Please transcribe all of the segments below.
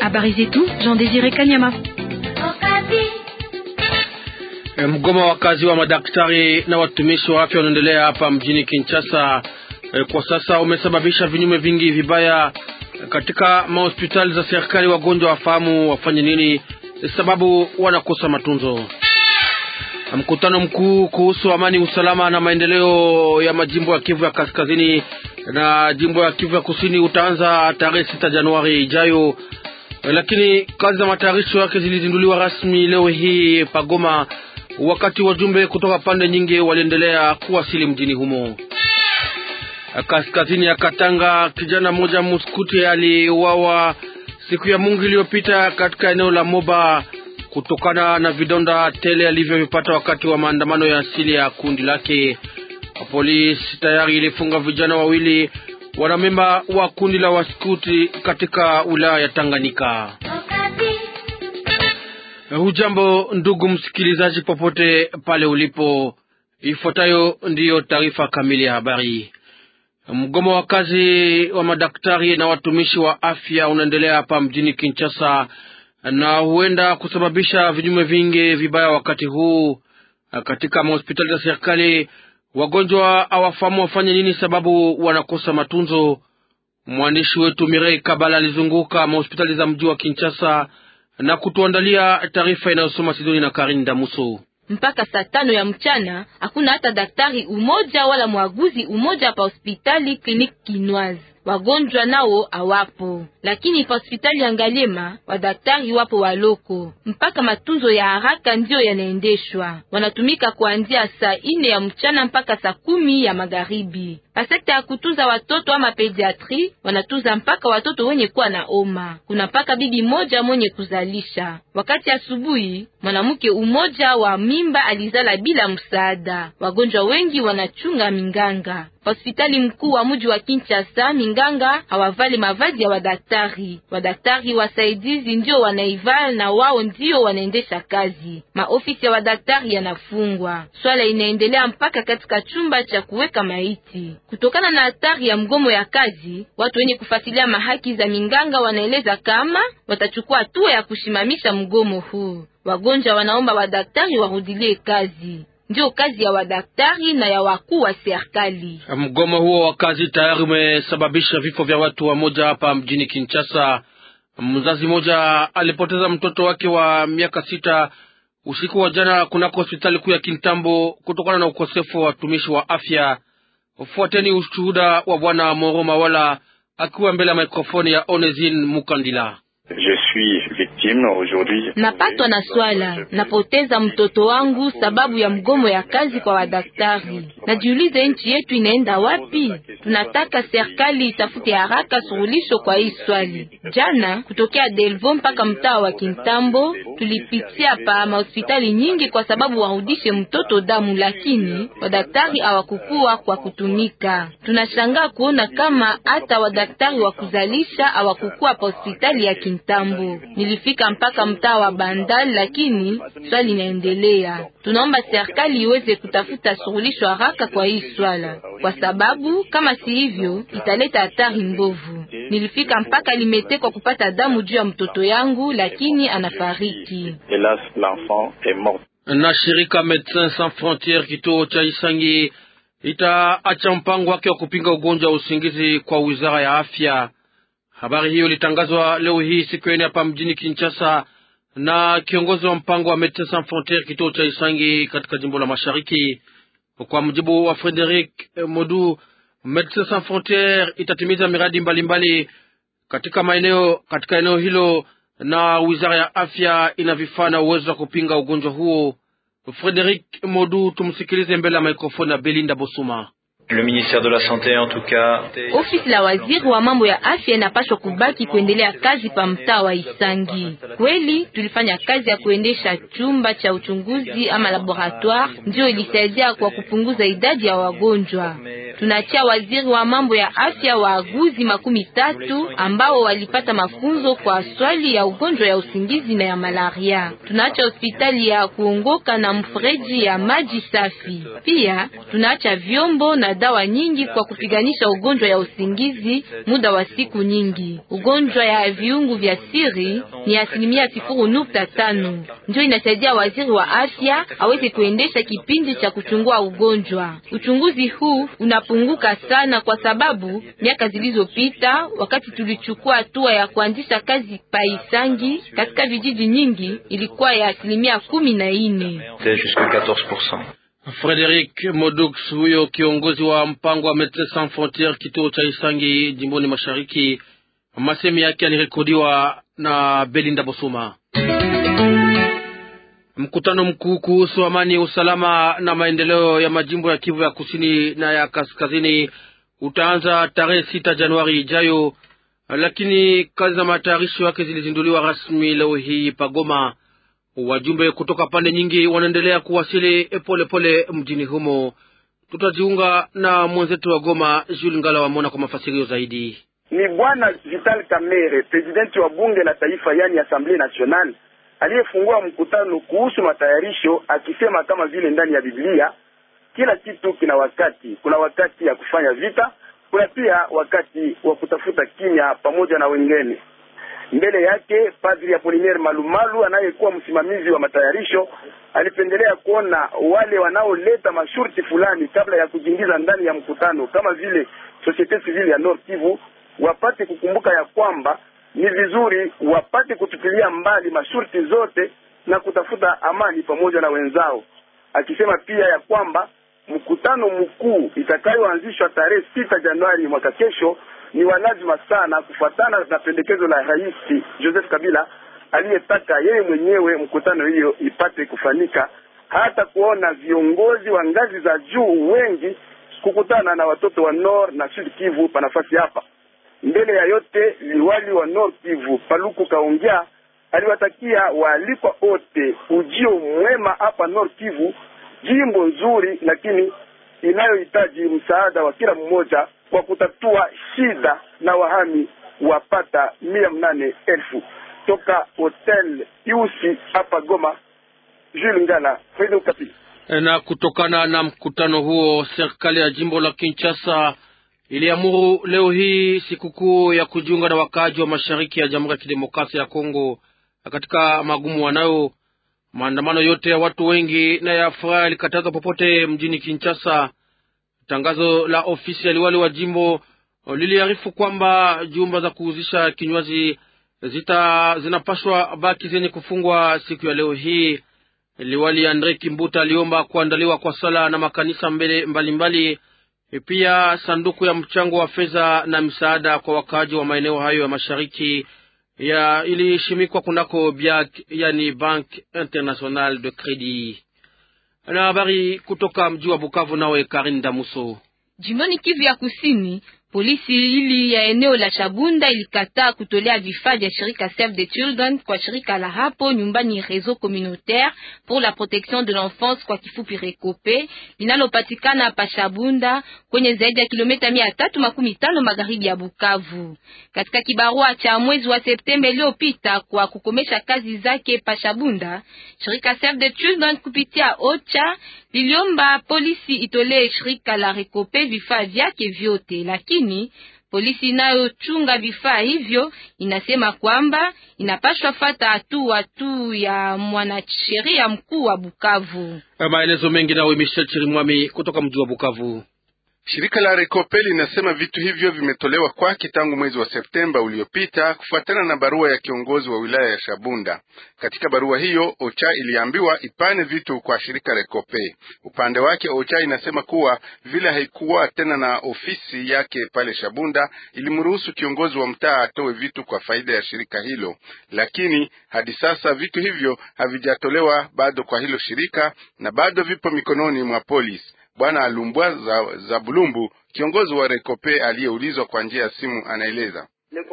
Habari zetu Jean Desire Kanyama. Mgomo wa kazi wa madaktari na watumishi wa afya unaendelea hapa mjini Kinshasa. Kwa sasa umesababisha vinyume vingi vibaya katika mahospitali za serikali. Wagonjwa wafahamu wafanye nini, sababu wanakosa matunzo. Mkutano mkuu kuhusu amani, usalama na maendeleo ya majimbo ya Kivu ya kaskazini na jimbo ya Kivu ya kusini utaanza tarehe sita Januari ijayo, lakini kazi za matayarisho yake zilizinduliwa rasmi leo hii Pagoma, wakati wajumbe kutoka pande nyingi waliendelea kuwasili mjini humo. Kaskazini ya Katanga, kijana mmoja muskuti aliuawa siku ya Mungu iliyopita katika eneo la Moba kutokana na vidonda tele alivyovipata wakati wa maandamano ya asili ya kundi lake. Polisi tayari ilifunga vijana wawili wanamemba wa kundi la waskuti katika wilaya ya Tanganyika. Hujambo ndugu msikilizaji, popote pale ulipo, ifuatayo ndiyo taarifa kamili ya habari. Mgomo wa kazi wa madaktari na watumishi wa afya unaendelea hapa mjini Kinshasa na huenda kusababisha vinyume vingi vibaya wakati huu katika mahospitali za serikali. Wagonjwa hawafahamu wafanye nini, sababu wanakosa matunzo. Mwandishi wetu Mirei Kabala alizunguka mahospitali za mji wa Kinshasa na kutuandalia taarifa inayosoma Sidoni na Karin Damuso. Mpaka saa tano ya mchana hakuna hata daktari umoja wala mwaguzi umoja pa hospitali Clinique Kinoise. Wagonjwa nao awapo, lakini pa hospitali ya Ngaliema wadaktari wapo waloko. Mpaka matunzo ya haraka ndiyo yanaendeshwa, wanatumika kuanzia saa ine ya mchana mpaka saa kumi ya magharibi. Pa sekta ya kutunza watoto ama pediatri wanatunza mpaka watoto wenye kuwa na oma. Kuna mpaka bibi moja mwenye kuzalisha. Wakati asubuhi mwanamke umoja wa mimba alizala bila msaada. Wagonjwa wengi wanachunga minganga. Hospitali mkuu wa mji wa Kinshasa, minganga hawavali mavazi ya wadaktari. Wadaktari wasaidizi ndio wanaivala na wao ndio wanaendesha kazi. Maofisi ya wadaktari yanafungwa. Swala inaendelea mpaka katika chumba cha kuweka maiti. Kutokana na hatari ya mgomo ya kazi, watu wenye kufuatilia mahaki za minganga wanaeleza kama watachukua hatua ya kushimamisha mgomo huu. Wagonjwa wanaomba wadaktari warudilie kazi ndio kazi ya wadaktari na ya wakuu wa serikali. Mgomo huo wa kazi tayari umesababisha vifo vya watu wa moja hapa mjini Kinshasa. Mzazi mmoja alipoteza mtoto wake wa miaka sita usiku wa jana kunako hospitali kuu ya Kintambo kutokana na ukosefu wa watumishi wa afya. Fuateni ushuhuda wa bwana Moro Mawala akiwa mbele ya mikrofoni ya Onesine Mukandila. Napatwa na swala, napoteza mtoto wangu sababu ya mgomo ya kazi kwa wadaktari. Najiulize, nchi yetu inaenda wapi? Tunataka serikali itafute haraka suluhisho kwa hii swali. Jana kutokea Delvo mpaka mtaa wa Kintambo tulipitia pa mahospitali nyingi kwa sababu warudishe mtoto damu, lakini wadaktari hawakukua kwa kutumika. Tunashangaa kuona kama hata wadaktari wa kuzalisha hawakukua pa hospitali ya Kintambo. Nilifika mpaka mtaa wa Bandal, lakini swali inaendelea. Tunaomba serikali iweze kutafuta suluhisho haraka kwa hii swala, kwa sababu kama si hivyo italeta hatari mbovu. Nilifika mpaka Limete kwa kupata damu juu ya mtoto yangu, lakini anafariki. Na shirika Medecins Sans Frontieres kituo cha Isangi itaacha mpango wake wa kupinga ugonjwa wa usingizi kwa wizara ya afya. Habari hiyo ilitangazwa leo hii siku ya nne hapa mjini Kinshasa na kiongozi wa mpango wa Medecins Sans Frontieres kituo cha Isangi katika jimbo la Mashariki. Kwa mujibu wa Frederic Modu, Medecins Sans Frontieres itatimiza miradi mbalimbali mbali katika maeneo katika eneo hilo, na wizara ya afya ina vifaa na uwezo wa kupinga ugonjwa huo. Frederic Modu, tumsikilize mbele ya mikrofoni ya Belinda Bosuma. Le ministère de la Santé en tout cas. Ofisi la waziri wa mambo ya afya inapaswa kubaki kuendelea kazi pa mtaa wa Isangi. Kweli tulifanya kazi ya kuendesha chumba cha uchunguzi ama laboratoire, ndio ilisaidia kwa kupunguza idadi ya wagonjwa. Tunaachia waziri wa mambo ya afya waaguzi makumi tatu ambao walipata mafunzo kwa swali ya ugonjwa ya usingizi na ya malaria. Tunaacha hospitali ya kuongoka na mfereji ya maji safi. Pia tunaacha vyombo na dawa nyingi kwa kupiganisha ugonjwa ya usingizi muda wa siku nyingi. Ugonjwa ya viungu vya siri ni asilimia sifuru nukta tano ndio inasaidia waziri wa afya aweze kuendesha kipindi cha kuchungua ugonjwa. Uchunguzi huu unapunguka sana kwa sababu miaka zilizopita, wakati tulichukua hatua ya kuanzisha kazi paisangi katika vijiji nyingi, ilikuwa ya asilimia kumi na ine. Frederic Modux, huyo kiongozi wa mpango wa Medecins Sans Frontieres kituo cha Isangi jimboni Mashariki, masemi yake yalirekodiwa na Belinda Bosuma. Mkutano mkuu kuhusu amani, usalama na maendeleo ya majimbo ya Kivu ya kusini na ya kaskazini utaanza tarehe sita Januari ijayo, lakini kazi za matayarisho yake zilizinduliwa rasmi leo hii Pagoma. Wajumbe kutoka pande nyingi wanaendelea kuwasili polepole pole mjini humo. Tutajiunga na mwenzetu wa Goma, Jules Ngala Wamona, kwa mafasirio zaidi. Ni bwana Vital Kamerhe, presidenti wa bunge la taifa, yani Assemblée Nationale, aliyefungua mkutano kuhusu matayarisho, akisema kama vile ndani ya Biblia kila kitu kina wakati. Kuna wakati ya kufanya vita, kuna pia wakati wa kutafuta kimya pamoja na wengine. Mbele yake Padri Apollinaire Malumalu anayekuwa msimamizi wa matayarisho alipendelea kuona wale wanaoleta masharti fulani kabla ya kujiingiza ndani ya mkutano, kama vile societe civile ya Nord Kivu, wapate kukumbuka ya kwamba ni vizuri wapate kutupilia mbali masharti zote na kutafuta amani pamoja na wenzao, akisema pia ya kwamba mkutano mkuu itakayoanzishwa tarehe sita Januari mwaka kesho ni walazima sana kufuatana na pendekezo la Rais Joseph Kabila aliyetaka yeye mwenyewe mkutano hiyo ipate kufanyika, hata kuona viongozi wa ngazi za juu wengi kukutana na watoto wa Nord na Sud Kivu pa nafasi hapa. Mbele ya yote, liwali wa Nord Kivu Paluku Kaongea aliwatakia waalikwa wote ujio mwema hapa Nord Kivu, jimbo nzuri lakini inayohitaji msaada wa kila mmoja kwa kutatua shida na wahami wapata mia mnane elfu toka hotel Iusi hapa Goma. Jules Ngala, Radio Okapi. Na kutokana na mkutano huo, serikali ya jimbo la Kinshasa iliamuru leo hii sikukuu ya kujiunga na wakaaji wa mashariki ya Jamhuri ya Kidemokrasia ya Kongo katika magumu wanayo. Maandamano yote ya watu wengi na ya furaha yalikatazwa popote mjini Kinshasa. Tangazo la ofisi ya liwali wa jimbo liliarifu kwamba jumba za kuuzisha kinywaji zita zinapashwa baki zenye kufungwa siku ya leo hii. Liwali Andre Kimbuta aliomba kuandaliwa kwa sala na makanisa mbele mbalimbali mbali. Pia sanduku ya mchango wa fedha na msaada kwa wakaaji wa maeneo hayo ya mashariki ya ilishimikwa kunako BIAC, yani Banque Internationale de Credit. Na habari kutoka mji wa Bukavu, nawe Karin Damuso. Jimboni Kivu ya Kusini, polisi hili ya eneo la Shabunda ilikataa kutolea vifaa vya shirika Save the Children kwa shirika la hapo nyumbani Réseau Communautaire pour la Protection de l'Enfance kwa kifupi Rekope linalopatikana pa Shabunda kwenye zaidi ya kilomita mia tatu makumi tano magharibi ya Bukavu. Katika kibarua cha mwezi wa Septemba iliyopita kwa kukomesha kazi zake pa Shabunda, shirika Save the Children kupitia OCHA liliomba polisi itolee shirika la Rekope vifaa vyake vyote, lakini polisi inayochunga vifaa hivyo inasema kwamba inapaswa fata hatua tu ya mwanasheria mkuu wa Bukavu. Maelezo mengi nawe Michel Chirimwami kutoka mji wa Bukavu. Shirika la Rekope linasema vitu hivyo vimetolewa kwake tangu mwezi wa Septemba uliopita kufuatana na barua ya kiongozi wa wilaya ya Shabunda. Katika barua hiyo, OCHA iliambiwa ipane vitu kwa shirika Rekope. Upande wake, OCHA inasema kuwa vile haikuwa tena na ofisi yake pale Shabunda, ilimruhusu kiongozi wa mtaa atoe vitu kwa faida ya shirika hilo, lakini hadi sasa vitu hivyo havijatolewa bado kwa hilo shirika na bado vipo mikononi mwa polisi. Bwana Alumbwa za, za Bulumbu, kiongozi wa Rekope aliyeulizwa kwa njia ya simu, anaeleza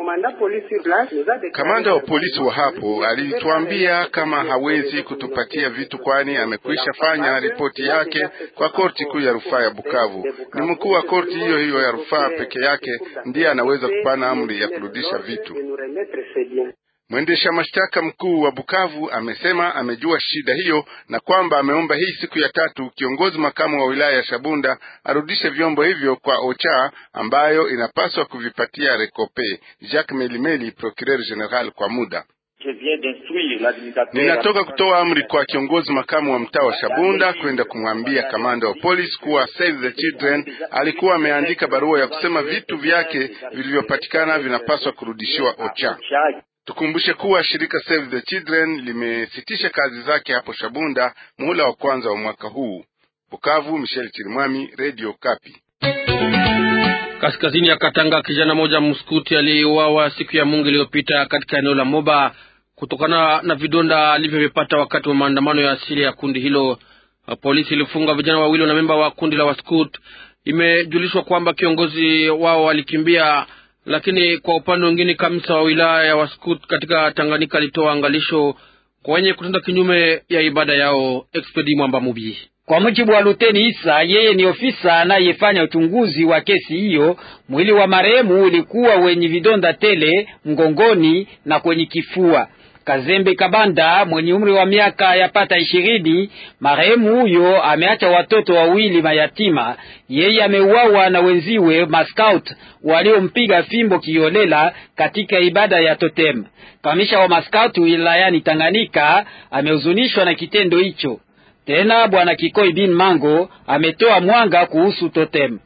Kamanda wa polisi wa hapo alituambia kama hawezi kutupatia vitu, kwani amekwisha fanya ripoti yake kwa korti kuu ya rufaa ya Bukavu. Ni mkuu wa korti hiyo hiyo ya rufaa peke yake ndiye anaweza kupana amri ya kurudisha vitu. Mwendesha mashtaka mkuu wa Bukavu amesema amejua shida hiyo na kwamba ameomba hii siku ya tatu kiongozi makamu wa wilaya ya Shabunda arudishe vyombo hivyo kwa OCHA ambayo inapaswa kuvipatia Rekope. Jacques Melimeli, procureur general kwa muda Ninatoka kutoa amri kwa kiongozi makamu wa mtaa wa Shabunda kwenda kumwambia kamanda wa polisi kuwa Save the Children alikuwa ameandika barua ya kusema vitu vyake vilivyopatikana vinapaswa kurudishiwa OCHA. Tukumbushe kuwa shirika Save the Children limesitisha kazi zake hapo Shabunda muhula wa kwanza wa mwaka huu. Bukavu, Michel Chirimwami, Radio Kapi. Kaskazini ya Katanga, kijana moja mskuti aliyeuawa siku ya Mungu iliyopita katika eneo la Moba kutokana na vidonda alivyovipata wakati wa maandamano ya asili ya kundi hilo. Polisi ilifunga vijana wawili na memba wa kundi la Waskut. Imejulishwa kwamba kiongozi wao alikimbia, lakini kwa upande mwingine, kamisa wa wilaya ya Waskut katika Tanganyika alitoa angalisho kwa wenye kutenda kinyume ya ibada yao. Expedi Mwamba Mubi kwa mujibu wa Luteni Isa, yeye ni ofisa anayefanya uchunguzi wa kesi hiyo. Mwili wa marehemu ulikuwa wenye vidonda tele mgongoni na kwenye kifua. Kazembe Kabanda mwenye umri wa miaka yapata ishirini, marehemu huyo ameacha watoto wawili mayatima. Yeye ameuawa na wenziwe maskout waliompiga fimbo kiolela katika ibada ya totem. Kamisha wa maskout wilayani Tanganyika amehuzunishwa na kitendo hicho. Tena bwana Kikoi bin Mango ametoa mwanga kuhusu totem.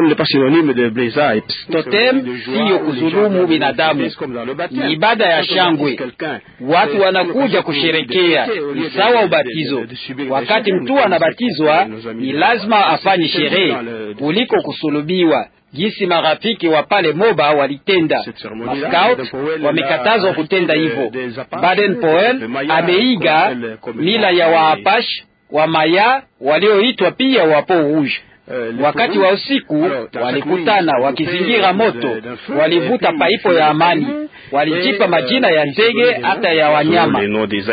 Totem siyo kuzulumu binadamu, ni ibada ya shangwe. Watu wanakuja kusherekea, ni sawa ubatizo. Wakati mtu anabatizwa, ni lazima afanye sherehe kuliko kusulubiwa Jinsi marafiki wa pale Moba walitenda. Maskout wamekatazwa kutenda hivyo. Baden Powell ameiga mila ya Waapash wa Maya walioitwa pia wa Peau Rouge. Wakati wa usiku walikutana wakizingira moto, walivuta paipo ya amani, walijipa majina ya ndege hata ya wanyama.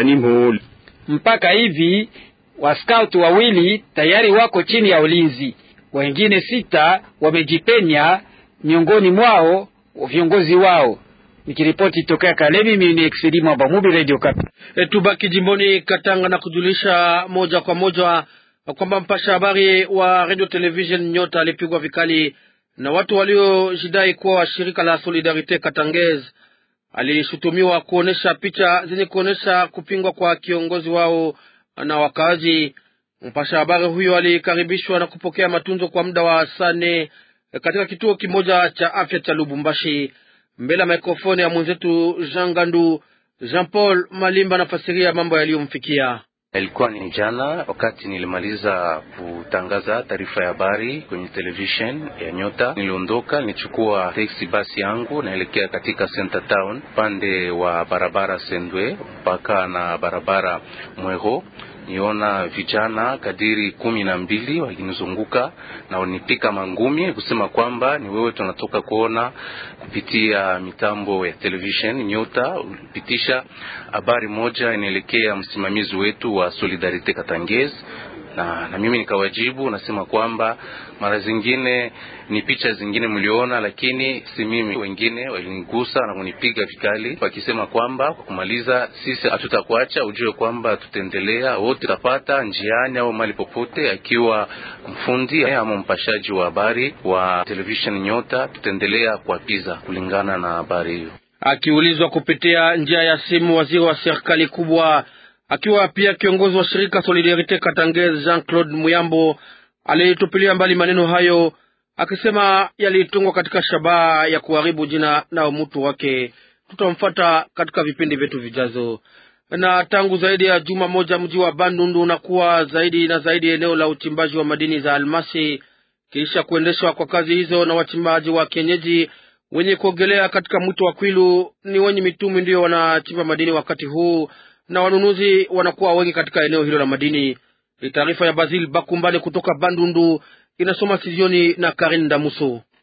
Mpaka hivi waskout wawili tayari wako chini ya ulinzi, wengine sita wamejipenya, miongoni mwao viongozi wao. Nikiripoti tokea Kalemi, mimi ni Exedi Mwamba Mubi, Radio Kapi. E, tubaki jimboni Katanga na kujulisha moja kwa moja kwamba mpasha habari wa radio television Nyota alipigwa vikali na watu waliojidai kuwa wa shirika la Solidarite Katangez. Alishutumiwa kuonesha picha zenye kuonesha kupingwa kwa kiongozi wao na wakaaji. Mpasha habari huyo alikaribishwa na kupokea matunzo kwa muda wa saa nne katika kituo kimoja cha afya cha Lubumbashi. Mbele ya mikrofoni ya mwenzetu Jean Gandu, Jean Paul Malimba anafasiria mambo yaliyomfikia. Ilikuwa ni jana wakati nilimaliza kutangaza taarifa ya habari kwenye television ya Nyota. Niliondoka, nilichukua taxi basi yangu naelekea katika Center Town, upande wa barabara Sendwe mpaka na barabara Mwero. Niona vijana kadiri kumi na mbili wakinizunguka na wanipika mangumi kusema kwamba ni wewe tunatoka kuona kupitia mitambo ya television Nyota ulipitisha habari moja inaelekea msimamizi wetu wa Solidarite Katangez na, na mimi nikawajibu nasema kwamba mara zingine ni picha zingine mliona, lakini si mimi. Wengine walinigusa na kunipiga vikali, wakisema kwamba kwa kumaliza, sisi hatutakuacha, ujue kwamba tutaendelea wote, tutapata njiani au mali popote, akiwa mfundi ama mpashaji wa habari wa television Nyota, tutaendelea kuapiza kulingana na habari hiyo. Akiulizwa kupitia njia ya simu, waziri wa serikali kubwa akiwa pia kiongozi wa shirika Solidarite Katangez Jean Claude Muyambo alitupilia mbali maneno hayo, akisema yalitungwa katika shabaha ya kuharibu jina na mtu wake. Tutamfuata katika vipindi vyetu vijazo. Na tangu zaidi ya juma moja mji wa Bandundu unakuwa zaidi na zaidi eneo la uchimbaji wa madini za almasi, kisha kuendeshwa kwa kazi hizo na wachimbaji wa kienyeji wenye kuogelea katika mto wa Kwilu. Ni wenye mitumi ndiyo wanachimba madini wakati huu na wanunuzi wanakuwa wengi katika eneo hilo la madini. Taarifa ya Basil Bakumbale kutoka Bandundu inasoma Sizioni na Karin Damuso.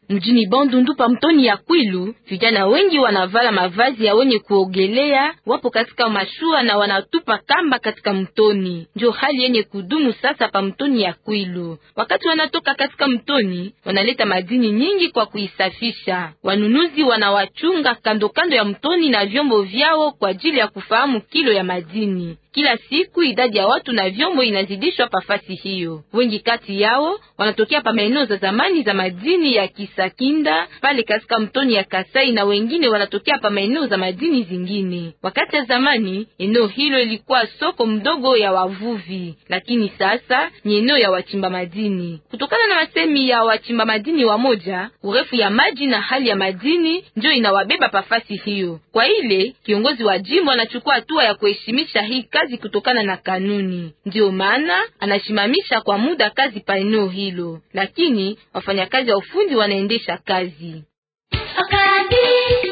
Mjini Bandundu pa mtoni ya Kwilu, vijana wengi wanavala mavazi ya wenye kuogelea, wapo katika mashua na wanatupa kamba katika mtoni. Ndio hali yenye kudumu sasa pa mtoni ya Kwilu. Wakati wanatoka katika mtoni, wanaleta madini nyingi kwa kuisafisha. Wanunuzi wanawachunga kando kando ya mtoni na vyombo vyao kwa ajili ya kufahamu kilo ya madini. Kila siku idadi ya watu na vyombo inazidishwa pafasi hiyo. Wengi kati yao wanatokea pa maeneo za zamani za madini ya Kisakinda pale katika mtoni ya Kasai, na wengine wanatokea pa maeneo za madini zingine. Wakati ya zamani eneo hilo ilikuwa soko mdogo ya wavuvi, lakini sasa ni eneo ya wachimba madini. Kutokana na masemi ya wachimba madini wamoja, urefu ya maji na hali ya madini ndio inawabeba pafasi hiyo. Kwa ile kiongozi wa jimbo anachukua hatua ya kuheshimisha hii kazi kutokana na kanuni. Ndiyo maana anashimamisha kwa muda kazi pa eneo hilo, lakini wafanyakazi wa ufundi wanaendesha kazi. Akadi.